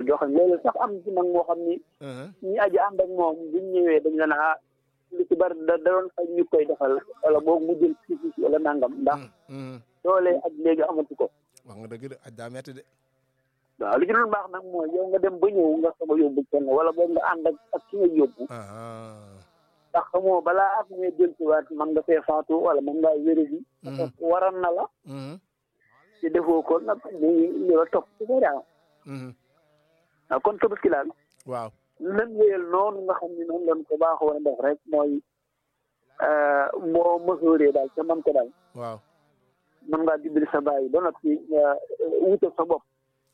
joxe loolu sax am ci mag moo xam ni ñi aji ànd ak moom buñ ñëwee dañ la naa lu ci bari da da doon fay ñu koy defal wala boog mu jël fii wala nangam ndax doole ak léegi amatu ko wax nga dëgg de aj daa metti de waaw li ci doon baax nag mooy yow nga dem ba ñëw nga soog a yóbbu kenn wala boog nga ànd ak ak ki nga yóbbu ndax xamoo balaa at mee dellusiwaat man nga fee faatu wala man ngaa wéré bi waran na la te defoo ko nag muy li la topp ci sa daaw waaw kon tabaski daal waaw nan wéyal noonu nga xam ne noonu lañ ko baaxoo a def rek mooy moo mësooree daal te man ko daal waaw mën ngaa dimbali sa bàyyi ba noppi wutal sa bopp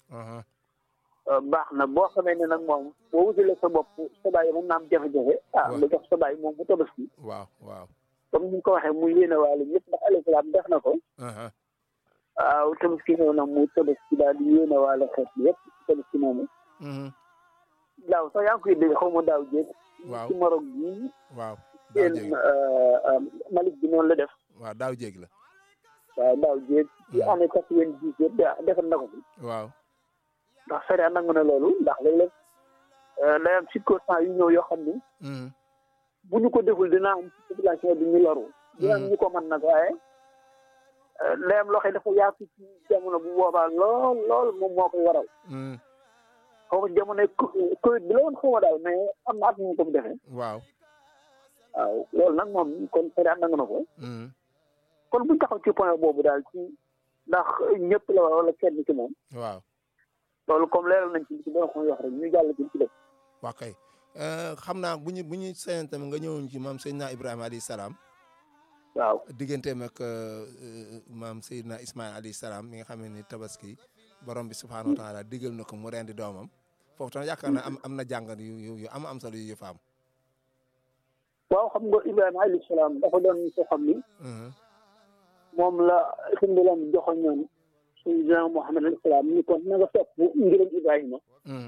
baax na boo xamee ne nag moom boo wutalee sa bopp sa bàyyi mën naa am jafe-jafe ah nga jox sa bàyyi moom mu tabaski waaw waaw comme ni nga ko waxee muy yéene waale ñëpp ndax alayhi salaam def na ko waaw tabaski ñëw na mu tabaski daal di yéene waale xeet bi yëpp tabaski moomu daaw sax yaa ngi koy dégg xaw ma daaw jéeg waaw ci Maroc bii waaw daaw seen jéeg Malick bi noonu la def waaw daaw jéeg la waaw daaw jéeg ci année quatre-vingt-dix yëpp da defal na ko fi waaw ndax sariya nangu na loolu ndax léeg-léeg day am circonstance yu ñëw yoo xam ni bu ñu ko deful dina am ci population bi ñu loru dina am ñu ko mën nag waaye day am loo xam ne dafa yaatu ci jamono bu boobaa lool lool moom moo koy waral xaw ma jamono Covid bi la woon xaw ma daal mais am na at ñu ko mu defee waaw waaw loolu nag moom kon sariya nangu na ko kon buñ taxaw ci point boobu daal ci ndax ñëpp la wala kenn ci moom waaw loolu comme leeral nañ ci ci doon ko wax rek ñu jàll ci ci def waa kay xam naa bu ñu bu ñu seen tamit nga ñëwoon ci maam Seydina Ibrahima alayhi salaam waaw digganteem ak maam Seydina Ismaïl alayhi salaam mi nga xam ne ni tabaski borom bi subhaanahu wa taala digal na ko mu rendi doomam foofu tam yaakaar naa am am na jàngat yu yu yu am am solo yu fa am. waaw xam nga Ibrahima alayhi salaam dafa doon soo xam ni moom la suñu doon joxoñoon Seydina Muhammad alayhi salaam ni kon na nga topp ngiram Ibrahima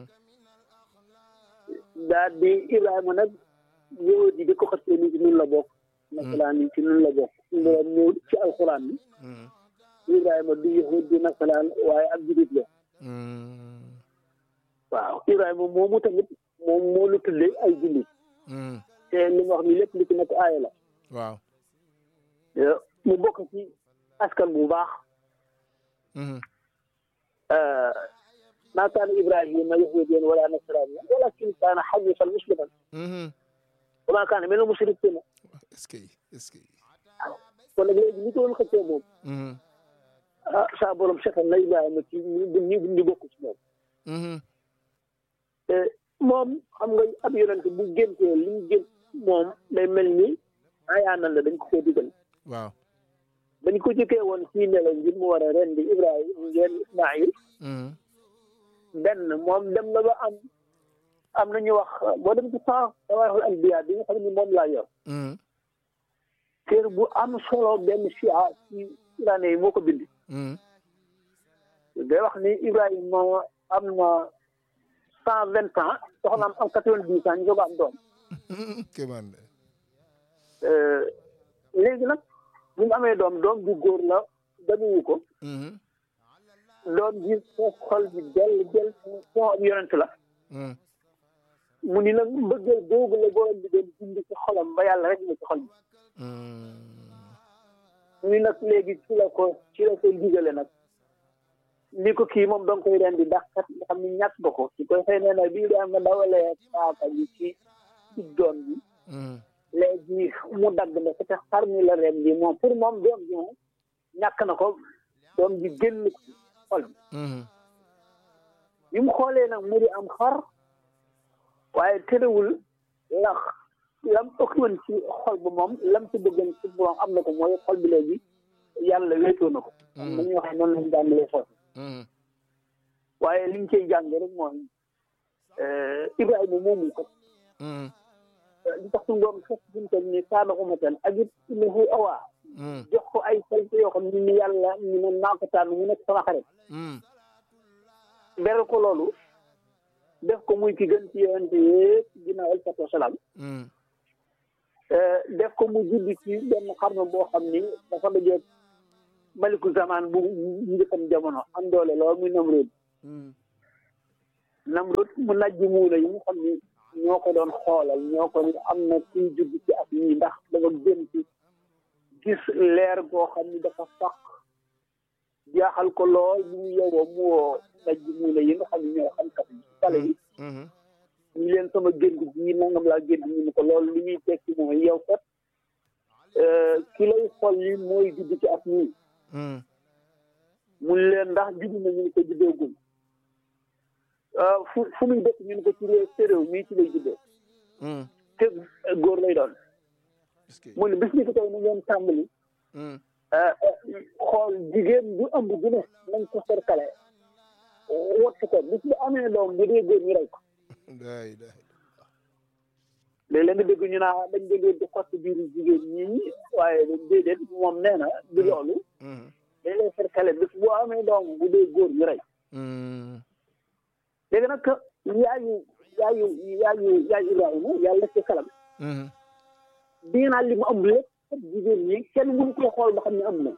daal di Ibrahima nag yow di di ko xasee ni ci nun la bokk nasalaan yi ci nun la bokk suñu doon ñëw ci alxuraan bi Ibrahima du yahud du nasalaan waaye ab jurit la waaw Ibrahima moomu tamit moom moo lu tuddee ay julli te li ma wax ni lépp li ci nekk aaya la waaw mu bokk ci askan bu baax maa kaana Ibrahima yahudiyan wala nasraniyan walakin kaana hanifan musliman wa maa kaana mina mushrikiina est-ce que est-ce que kon nag léegi li ko doon xëccoo moom ah saa borom seetal na Ibrahima ci ñu ñu ñu bokk ci moom te moom xam nga ab yonent bu géntee li mu gént moom day mel ni ayaanal la dañ ko koo digal waaw bañ ko jëkkee woon fii ne la ngir mu war a rendi Ibrahima ngeen Ismaïl benn moom dem na ba am am na ñu wax boo dem ci temps tawaarixul anbiya bi nga xam ni moom laa yor téere bu am solo benn chia ci iraane yi moo ko bind day wax ni Ibrahima am na cent vingt ans soxnaam am quatre-vingt-dix ans ñu soog a am doom kéemaan de léegi nag bu mu amee doom doom bu góor la damuwu ko doom ji foo xol bi del del foo am yonent la mu ni nag mbëggeel googu la borom bi doon bind ci xolam ba yàlla rek na ci xol bi mu ni nag léegi ci la ko ci la ko digale nag ni ko kii moom danga koy rendi ndax kat nga xam ni ñàkk nga ko ci koy xëy nee na bii daa nga dawalee paaka bi ci ci doom bi léegi mu dagg na te xar mi la ren bi moom pour moom doom ji moom ñàkk na ko doom ji génn ko xol bi bi mu xoolee nag mu di am xar waaye terewul lax lam ëkkoon ci xol bi moom lam ci bëggoon ci borom am na ko mooy xol bi léegi yàlla wéetoo na ko am na ñoo xam noonu lañ jàngalee foofu waaye liñ cay jàng rek mooy Ibrahima moomu ko li tax suñu borom fekk suñu toll nii kaana umatan ak it innahu awaa jox ko ay qualité yoo xam ne ni yàlla ñu ne naa ko tànn mu nekk sama xarit beral ko loolu def ko muy ki gën ci yonente yëpp ginnaaw alayhi salaatu wasalaam def ko mu judd ci benn xarnu boo xam ni dafa dajeeg maliku zaman bu njëkkam jamono am doole lool muy Namruud Namrud mu najji muuna yi nga xam ni ñoo ko doon xoolal ñoo ko ni am na kuy judd ci at yii ndax dafa gën ci gis leer goo xam ni dafa faq jaaxal ko lool bu mu yowoo mu woo najji muuna yi nga xam ni ñoo xam kat yi xale yi ñu leen sama gént gi nangam laa gént ñu ni ko loolu li ñuy tekki mooy yow kat ki lay xool yi mooy judd ci at yii mun leen ndax judd na ñu ni ko juddoogul fu fu muy dëkk ñu ni ko ci réew séréw mii ci lay juddoo te góor lay doon mu ne bis ni ko tey na ngeen tàmbali xool jigéen bu ëmb bu ne nañ ko serkale wott ko bis bu amee doom bu dee góor ñu rey ko léeg-léeg nga dégg ñu naa dañ dégg di xott biiru jigéen ñi waaye déedéet moom nee na du loolu dañ lay serkale bis bu amee doom bu dee góor ñu rey léegi nag yaayu yaayu yaayu yaayu Ibrahima yàlla ci kalam dégg naa li mu am lépp jigéen ñi kenn mënu ko xool ba xam ne am na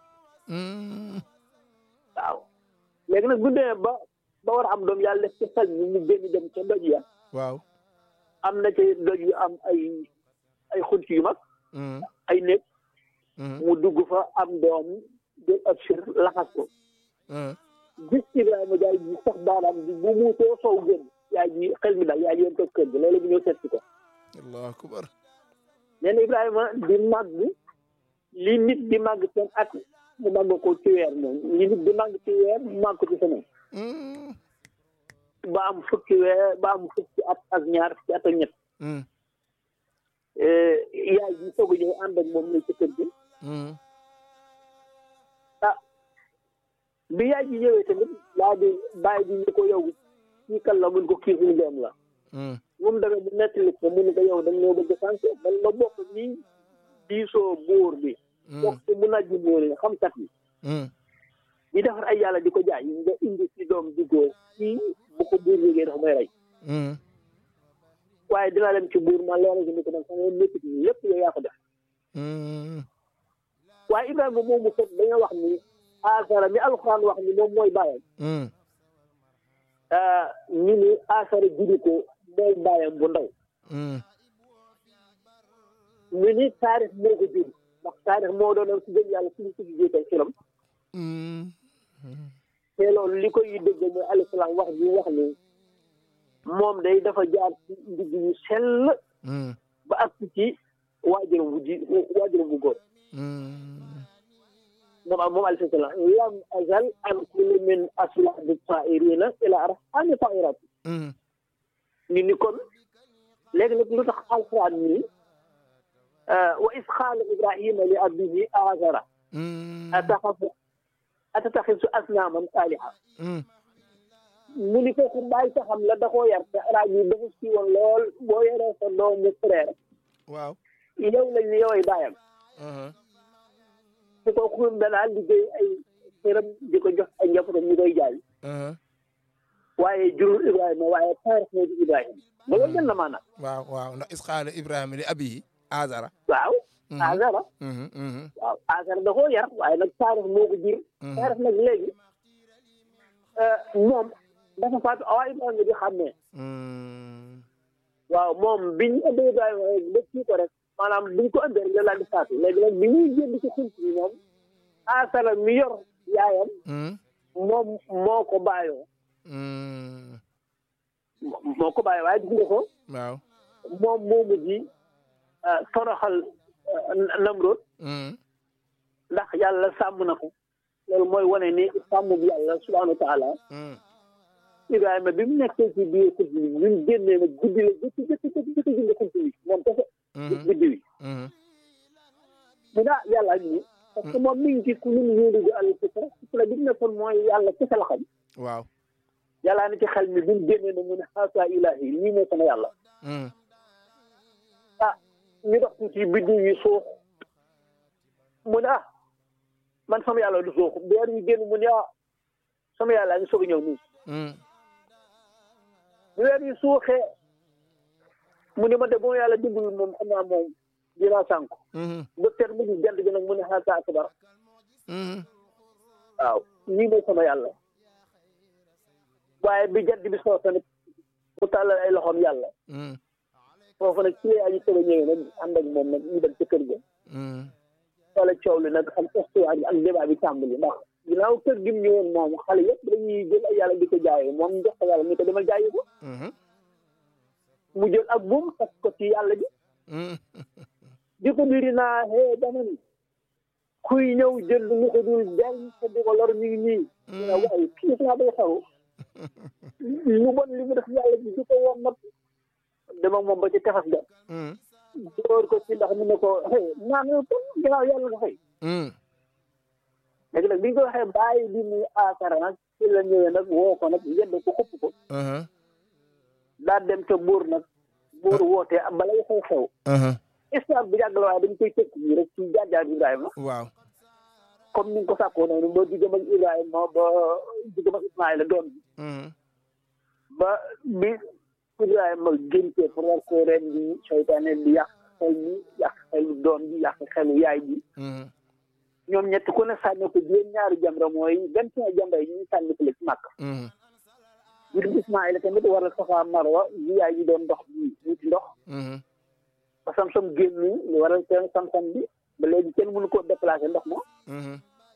waaw léegi nag bu demee ba ba war a am doom yàlla def ci xel ñu mu génn dem ca doj ya waaw am na ca doj yu am ay ay xunt yu mag ay néeg mu dugg fa am doom jël ab sir laxas ko gis Ibrahima jaay ji sax baaraam bi bu mu soo sow génn yaay ji xel mi daal yaay ji yoon toog kër gi loolu bu ñëw seet si ko allahu akbar nee na Ibrahima di màgg li nit di màgg seen at mu màgg ko ci weer moom li nit di màgg ci weer mu màgg ko ci semaine ba am fukki weer ba am fukki at ak ñaar fukki at ak ñett yaay ji soog a ñëw ànd ak moom ne ci kër gi ah bi yaay ji ñëwee tamit laa di bàyyi bi ñu ko yow kii kan la mun ko kii suñu doom la moom demee mu nettali ko mu ne ko yow dañ ñoo bëgg sànq man ma bokk nii diisoo buur bi bokk ci mu najji buur yi xam kat yi di defar ay yàlla di ko jaay nga indi ci doom di góor kii bu ko buur yégee dafa may rey waaye dinaa dem ci buur ma leeral ko ni ko nag sama métit yi yëpp yow yaa ko def waaye Ibrahima moom mu fekk dañoo wax ni asara mi alxuraan wax ni moom mooy bàyyam ñu ni asara judi ko mooy bàyyam bu ndaw ñu ni taarix moo ko jur ndax taarix moo doonoon si gën yàlla suñu suñu jiital filam te loolu li koy dëgg mooy alayhi salaam wax ji wax ni moom day dafa jaar ci ndigg yu sell ba ak ci waajuram bu ji waajuram bu góor moom moom alayhi salaam lam azal an kulli min aslaabi taa'irina ila arhami taa'irati ni ni kon léegi nag lu tax alquran nii wa is qaala ibrahima li abihi azara ataxafu atataxisu asnaaman aaliha mu ni kooku bàyyi saxam la da koo yar te araab yi dafa si woon lool boo yoree sa doomu frère waaw yow lañ ni yoway bàyyam te kooku danaa liggéey ay xëram di ko jox ay njabootam ñu koy jaay waaye jurul Ibrahima waaye taarix moo di Ibrahima ba loolu gën na maanaam waaw waaw ndax isqaala Ibrahima li abihi azara waaw azara waaw azara da koo yar waaye nag taarix moo ko jur taarix nag léegi moom dafa faatu awaa Ibrahima di xàmmee waaw moom biñ ëndee Ibrahima ba kii ko rek maanaam biñ ko ëndee rek la di faatu léegi nag bi ñuy génn ci xunt bi moom asara mi yor yaayam moom moo ko bàyyoo moo ko bàyyi waaye gis nga ko waaw moom moomu ji toroxal Namrod ndax yàlla sàmm na ko loolu mooy wane ni sàmm bi yàlla subhanahu wa taala Ibrahima bi mu nekkee ci biir xunt bi bi mu génnee nag guddi la jëkk jëkk jëkk jëkk jënd xunt bi moom kese guddi wi mu daa yàlla ak ñi parce que moom mi ngi ci ku nun yóolu àll fitra fitra bi mu nekkoon mooy yàlla kese la xam waaw yàllaa na ci xel mi bi mu génnee na mu ne xaasa ilahi lii mooy sama yàlla ah ñu dox tuuti biddiw yi suux mu ne ah man sama yàlla du suux weer wi génn mu ne ah sama yàlla ngi soog a ñëw nii bu weer wi suuxee mu ne ma de bu ma yàlla dimbali moom xam naa moom dinaa sànku ba teer mu gis jant bi nag mu ne xaasa akbar waaw lii mooy sama yàlla waaye bi jant bi soo tamit loxoom yàlla mm, foofu nag ci lay aji tëba ñëwee nag ànd ak moom nag ñu dem ca kër ga mm, wala coow li nag ak histoire bi ak débat bi tàmbali ndax ginnaaw kër gi mu ñëwoon moom xale yëpp dañuy jël ay yàlla di ko jaayee moom jox ko yàlla ni ko demal jaayi ko mhm, mu jël ak buum tas ko ci yàlla ji mm, di ko diri naa hee dama ni kuy ñëw jël lu ko dul del te di ko lor mi ngi nii ñu ne waaye kii saa bay xaw lu bon li mu def yàlla ji di ko woon nag dem ak moom ba ci tefas ga mm, door ko ci ndax mu ne ko hey naan yow tam ginnaaw yàlla nga fay mm, léegi nag bi ñu ko waxee bàyyi bi muy aakara nag ci la ñëwee nag woo ko nag yedd ko xupp ko aha, daa dem ca buur nag buur wootee am balay xew xew aha, histoire bu yàgg la waaye dañ koy tëkk nii rek ci jaar-jaar Ibrahima waaw comme ni nga ko sàkkoo noonu ba diggam ak Ibrahima ba diggam ak Ismaïla doom bi mm, ba bi Ibrahima géntee pour war ko ren di seytaane di yàq xel bi yàq xelu doom bi yàq xelu yaay bi mm, ñoom ñett ku ne sànni ko juróom ñaari jamra mooy vingt et un jamra yi ñu sànni ko la ci màkk mm, jur Ismaïla tamit war a safa marwa yi yaay yi doon ndox bi wuti ndox mhm, ba sam-sam génn li waral seen sam-sam bi ba léegi kenn mënu koo déplacé ndox ma mhm,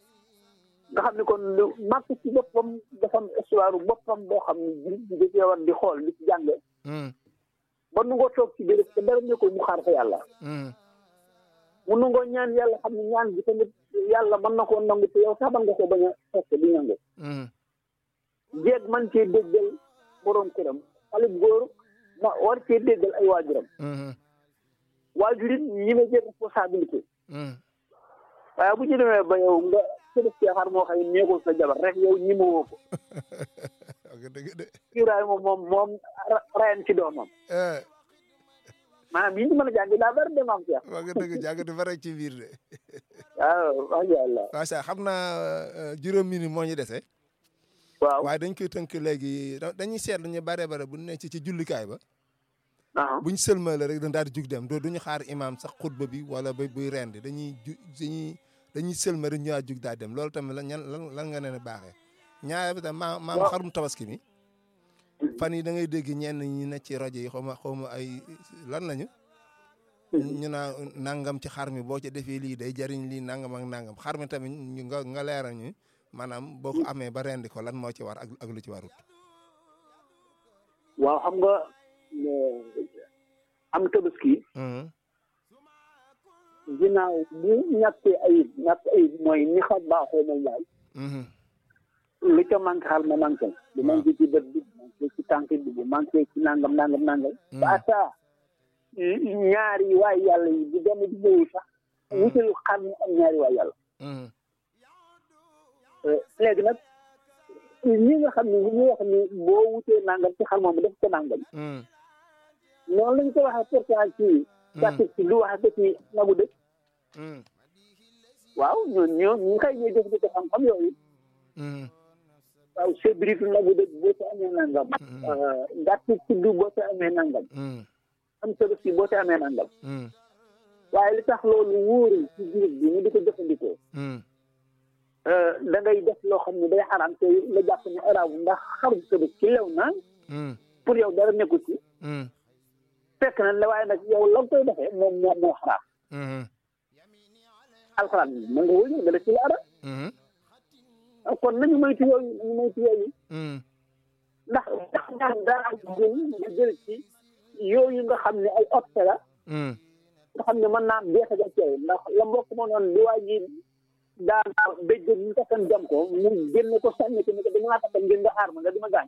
nga xam ne kon lu màkk ci boppam dafa am histoire boppam boo xam ne jullit bi da cee war di xool di ci jànge mm, ba nu ngoo toog ci béréb te dara nekkul mu xaar fa yàlla mm, mu nu ngoo ñaan yàlla xam ne ñaan bi tamit yàlla mën na koo nangu te yow sax mën nga ko bañ a fekk di nangu mm, jeeg man cee déggal borom këram xale bu góor ma war cee déggal ay waajuram mhm, waajur it ñi ma jël responsabilité mm, waaye bu ñu demee ba yow nga sëdëf cee xar moo xam ne nekkul sa jabar rek yow ñi ma woo ko ok dëgg de Ibrahima moom moom ra- rayan ci doomam eh, maanaam yi ñu mën a jàng daa bari dem am ci wax nga dëgg jàngati fa rek ci biir de waaw macha allah macha allah xam naa euh, juróom minute moo ñu dese waaw waaye dañ koy tënk léegi da- dañuy seetlu ñu bare bare bu ne ci ci jullikaay ba ah buñ sëlmale rek dañ daal di jug dem doo duñu xaar imaam sax xutba bi wala ba buy rendi dañuy ju dañuy dañuy sëlma rek ñu daal jug daal dem loolu tamit lan ñan lan lan nga ne baaxee ñaare bi tam maa maam Waaw. xarum tabaski mi fan yi da ngay dégg ñenn ñi ne ci rajo yi xaw ma xaw ma ay lan lañu ñu naa nangam ci xar mi boo ci defee lii day jariñ lii nangam ak nangam xar mi tamit ñu nga nga leeral ñu maanaam boo ko amee ba rendi ko lan moo ci war ak ak lu ci warut waaw xam nga eh, am tabaski Mhm, ginnaaw bu ñàkkee ayib ñàkk ayib mooy ni xam baaxoo moom laay mhm, lu ca manqué xar ma manqué bu Waaw. manqué ci bët bi bu manqué ci tànk bi bu manqué ci nangam nangam nangam Mhm. ba asa ñaari waay yàlla yi bu benn di ñëwul sax wutal xar mi am ñaari waay yàlla mhm, Eh, léegi nag ñi nga xam ne ñu wax ni boo wutee nangam ci xar moom def ko nangam mhm, noonu lañ ko waxee pourtant ci gàttu ci lu wax ba ci nagu dëkk mhm, waaw ñoo ñoo ñu xëy ñooy def di ko xam-xam yooyu mhm, waaw sébritu nagu dëkk boo ci amee nangam Mhm. gàttu tudd boo ci amee nangam mhm, am tabaski boo ci amee nangam mhm, waaye li tax loolu wóorul ci jullit bi ñu di ko jëfandikoo mhm, da ngay def loo xam ne day xaraam te la jàpp ne araabu ndax xarum tabaski lew na mhm, pour yow dara nekkul ci mhm, fekk na la waaye nag yow la nga koy defee moom moo moo xaraam mhm, alxuraan mën nga wëñu dala ci la ara mhm, kon nañu moytu yooyu nañu moytu yooyu mhm, ndax ndax ñaan daa am jël nga jël ci yooyu nga xam ne ay opte la mhm, nga xam ne mën naa am jeexital ci yow ndax la mbokk ma noonu di waa ji daan béjjën ñu taxan jam ko mu génne ko sànni ko ni ko dama laa taxan ngeen nga aar ma nga di ma gaañ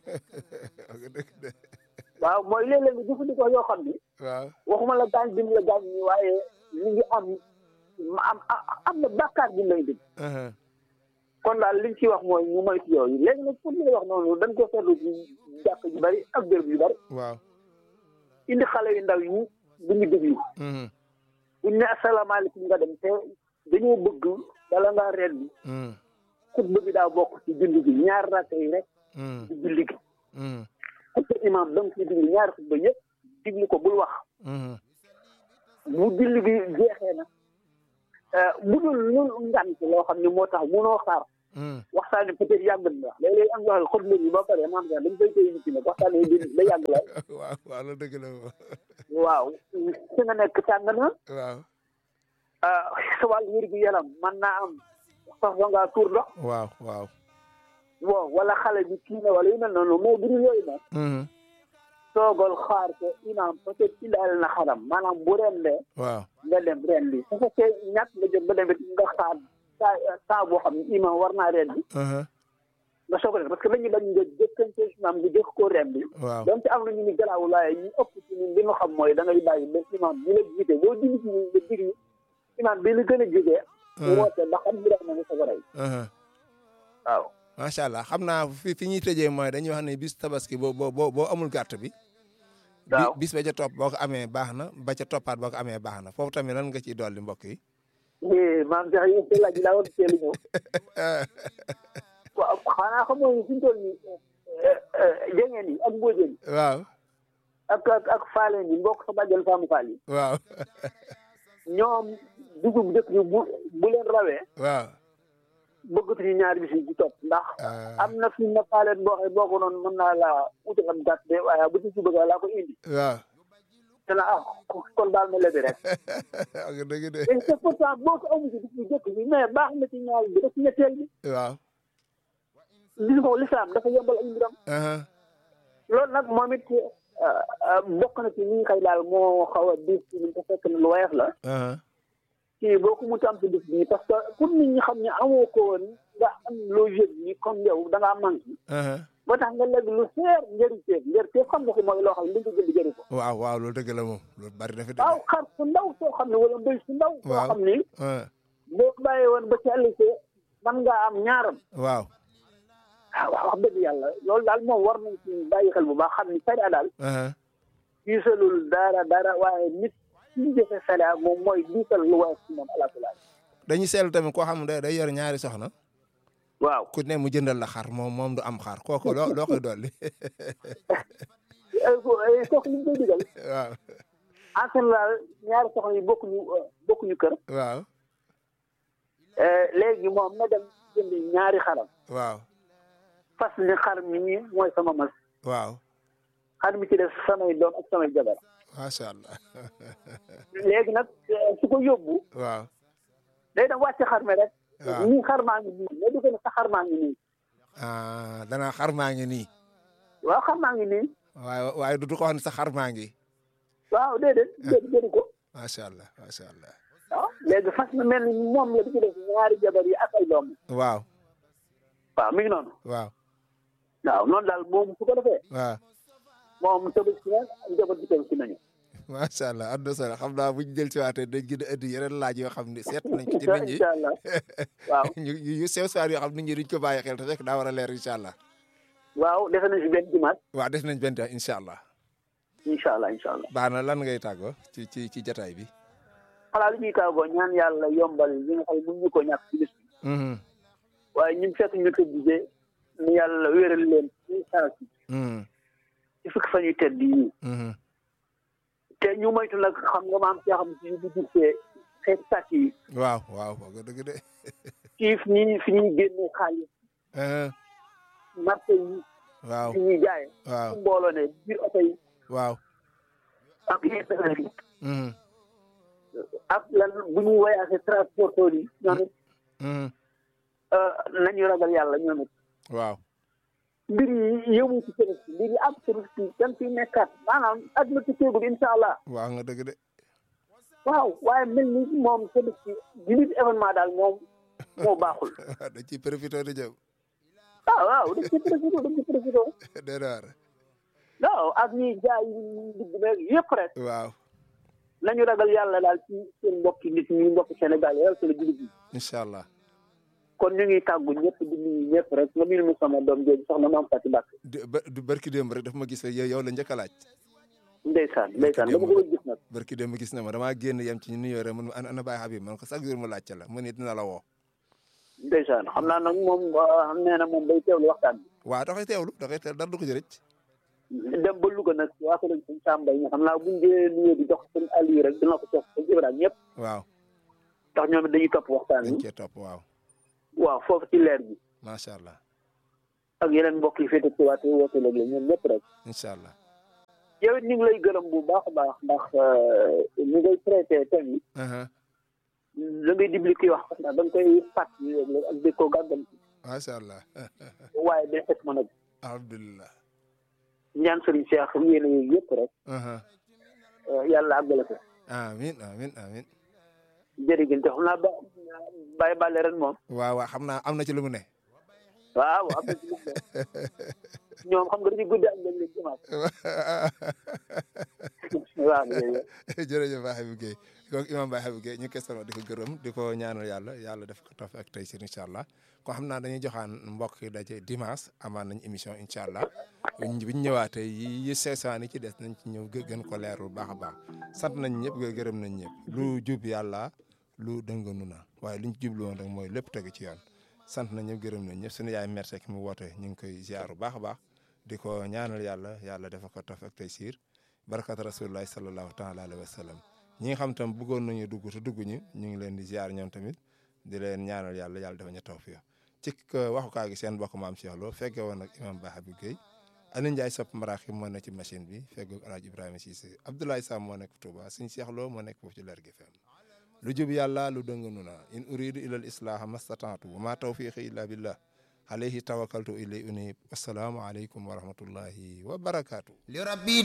ok dëgg de waaw mooy léeg-léeg nga jëfandikoo yoo xam ni waaw waxuma la gaañ bi mu la gaañ ni waaye mi ngi am am am na bàkkaar bi lay dégg mhm, kon daal liñ ci wax mooy ñu moytu yooyu léegi nag pour li nga wax noonu dañ ko seetlu ci jàkk yu bari ak béréb yu bari waaw indi xale yu ndaw yi bu ñu déglu mhm, buñ ne asalaamaaleykum nga dem te dañoo bëgg bala ngaa ren bi mhm, xutba bi daa bokk ci julli gi ñaar rakk yi rek mhm, ci julli gi mhm, xutba imaam da nga ciy diglu ñaari xutba yëpp diglu ko bul wax mhm, bu julli gi jeexee na bu dul ñun ngant loo xam ne moo tax munoo xaar waxtaane peut-être yàgg na léeg-léeg am nga xot yi ba pare maam sax dañ koy téye nit ñi nag waxtaane yi da yàgg la waaw waaw loolu dëgg la moom waaw fi nga nekk tàng na waaw sa wàllu wér gu yaram man naa am sax ba ngaa tuur ndox waaw waaw bon wala xale bi kii na wala yu mel noonu mais bu dul yooyu nag toogal xaar ko imaam peut-être indaale na xaram maanaam bu rendee waaw nga dem rendi su fekkee ñàkk nga jot ba demit nga xaar saa saa boo xam ne imaam war naa rendi nga soog a def parce que dañuy bañ nga jëkkante imaam nga jëkk koo rendi waaw donte am na ñu ni garaawul waaye ñu ëpp ci ñun li nga xam mooy da ngay bàyyi ba imaam bi la jiite boo julli ci nga digli imaam bi la gën a jege woote ba xam bi na nga soog a rey waaw macha allah xam naa fi fi ñuy tëjee mooy dañuy wax ne bis tabaski boo boo boo amul gàtt bi waaw bis ba ca topp boo ko amee baax na ba ca toppaat boo ko amee baax na foofu tamit lan nga ciy dolli mbokk yi maam sax yéen seen laaj laa war a teel a ñëw waaw xanaa xam nga fi ñu toll nii jengeen yi ak mbóojeen yi waaw ak ak ak faaleen yi mbokk sa bàjjen faamu faal yi waaw ñoom dugub dëkk bi bu bu leen rawee waaw bëggatuñu ñaari bis yi ci topp ndax am na fi na faaleen boo xam boo ko noonu mën naa laa utal am gàtt de waaye bu ci suba ga laa ko indi waaw te na ah kon baal ma lebi rek ak dëgg de et c'est pourtant boo ko amu ci bis bu jëkk bi mais baax na ci ñaari bi rek ci ñetteel bi waaw li ko lislaam dafa yombal ak mbiram loolu nag moom it bokk na ci li nga xëy daal moo xaw a diis ci ñun te fekk na lu woyof la kii boo ko mu am ci bis bii parce que pour nit ñi xam ne amoo ko woon nga am loo yëg ni comme yow da ngaa manqué ba tax nga léegi lu seer njëriñ teef njëriñ teef xam nga ko mooy loo xam ne li nga jënd jëri ko waaw waaw loolu dëgg la moom loolu bari na fi dëgg waaw xar su ndaw soo xam ne wala mbéy su ndaw soo waaw xam ni boo bàyyee woon ba ci ëllëgee man ngaa am ñaaram waaw ah waaw wax dëgg yàlla loolu daal moom war nañ ci bàyyi xel bu baax xam ni sariya daal diisalul dara dara waaye nit suñu jëfe sariya moom mooy diisal lu woyof ci moom alaakula dañuy seetlu tamit koo xam ne day yor ñaari soxna waaw ku ne mu jëndal la xar moom moom du am xar kooku loo loo koy dolli kooku li ñu koy digal waaw en général ñaari soxna yi bokkuñu bokkuñu kër waaw léegi moom na dem jënd ñaari xaram waaw fas ni xar mi nii mooy sama mas waaw xar mi ci def samay doom ak samay jabar macha allah léegi nag su ko yóbbu waaw day dem wàcc xar mi rek waaw nii xar maa ngi nii mais du ko ne sa xar maa ngi nii ah danaa xar maa ngi nii waaw xar maa ngi nii waaye waaye du du ko wax ne sa xar maa ngi waaw déedéet déedéet jëri ko macha allah macha allah waaw léegi fas na mel ni moom la di ci def ñaari jabar yi ak ay doom waaw waaw mi ngi noonu waaw waaw noonu daal moom su ko defee waaw moom tabaski na njaboot bi tabaski nañu macha allah am na solo xam naa bu ñu jël si waatee dañ gën a indi yeneen laaj yoo xam ne seet nañ ko ci nit ñi incha allah waaw ñu yu sew saar yoo xam nit ñi duñ ko bàyyi xel te fekk daa war a leer incha allah waaw defe nañ si benn dimanche waaw def nañ benn temps incha allah incha allah incha allah baax na lan ngay tàggoo ci ci ci jataay bi xanaa li ñuy tàggoo ñaan yàlla yombal li nga xam ne mun ñu ko ñàkk ci bis bi Mhm, waaye ñun fekk ñu ko gisee ni yàlla wéral leen ci saa si mhm, ci fukki fan yu tedd yi mhm. te ñu moytu nag xam nga maam see xam si bu gisee xeeti sàcc yi waaw waaw wax nga dëgg de ci fi ñuy fi ñuy génne xaalis Mhm, marché yi waaw fi ñuy jaaye waaw fu mbooloo ne biir oto yi waaw ak yenn yi mhm, ak lan bu ñuy voyagé transporteur yi ñoom it mhm, nañu ragal yàlla ñoom it waaw mbir yi yëmu ci service bi mbir yi ab service bi dañ ciy nekkaat maanaam àdduna ci teegul incha allah waaw nga dëgg de waaw waaye mel ni moom service bi bi nit événement daal moom moo baaxul waaw dañ ciy profité di jëm ah waaw dañ ci profité dañ ci profité dee waar waaw ak ñuy jaay yi digg meeg yëpp rek waaw nañu ragal yàlla daal ci seen mbokki nit ñi mbokki Sénégal yàlla seen jullit yi incha allah kon ñu ngi tàggu ñëpp di nuyu ñëpp rek nga nuyu mu sama doom jooju soxna maam Fatou Mbacke di ba du barki démb rek daf ma gis yow yow la njëkk a laaj ndeysaan ndeysaan dama ko doon gis nag barki démb gis na ma damaa génn yem ci ñu nuyoo rek man ana ana Baye Habib man ko chaque jour ma laajte la mu ne dina la woo ndeysaan xam naa nag moom xam nee na moom day teewlu waxtaan bi waaw dafay teewlu dafay teewlu dara du ko ci rëcc dem ba Louga nag waa ko lañ suñ Samba yi xam naa buñ dee nuyoo di jox seen Aliou rek dina ko jox seen Ibrahima ñëpp waaw ndax ñoom it dañuy topp waxtaan dañ bi cee topp waaw waaw foofu ci leer bi macha allah ak yeneen mbokk yi féete ci waate woote léeg-léeg ñoom ñëpp rek incha allah yow it ñu ngi lay gërëm bu baax a baax ndax ñu ngay traité thème yi la ngay dibli kuy wax ndax da nga koy fàtt léeg-léeg ak di ko gàggam macha allah waaye day fekk mën a alhamdulilah ñaan sëriñ Cheikh yéene yooyu yëpp rek yàlla àggale ko amin amin amin jërëjëf te xam naa ba bàyyi bàlle ren moom waaw waaw xam naa am na ci lu mu ne waaw am na ci lu mu ne ñoom xam nga dañuy guddi ak léeg-léeg dimanche waaw jërëjëf Baye Habib Gueye kooku imam Baye Habib Gueye ñu question di ko gërëm di ko ñaanal yàlla yàlla def ko taf ak tey si incha allah ko xam naa dañuy joxaan mbokk yi daje dimanche amaan nañ émission incha allah buñ buñ ñëwaatee yi yi seesaan yi ci des nañ ci ñëw gën ko leerul baax a baax sant nañ ñëpp gërëm nañ ñëpp lu jub yàlla lu dënganu na waaye luñ jublu woon rek mooy lépp tegu ci yoon sant nañ ñëpp gërëm nañ ñëpp suñu yaay merci ki mu woote ñu ngi koy ziar bu baax a baax di ko ñaanal yàlla yàlla dafa ko taf ak tey siir barakat rasulullahi sallallahu taala alayhi wa sallam ñi nga xam tam bëggoon nañu dugg te dugg ñu ñu ngi leen di ziar ñoom tamit di leen ñaanal yàlla yàlla dafa ñu tawfiq ci waxukaay gi seen mbokk maam Cheikh Lo fekke woon ak imam Baye Habib Gueye Aliou Ndiaye sopp maraxim moo nekk ci machine bi feggoog El Hadj Ibrahima Cissé Abdoulaye Sam moo nekk Touba suñu Cheikh Lo moo nekk foofu ci leer gi fem lu jub yàlla lu dëng nu na in uridu ila al islaha mastataatu wa ma tawfiqi illa billah alayhi tawakkaltu ilay unib assalaamu aleykum wa rahmatullahi wa barakaatu li rabbi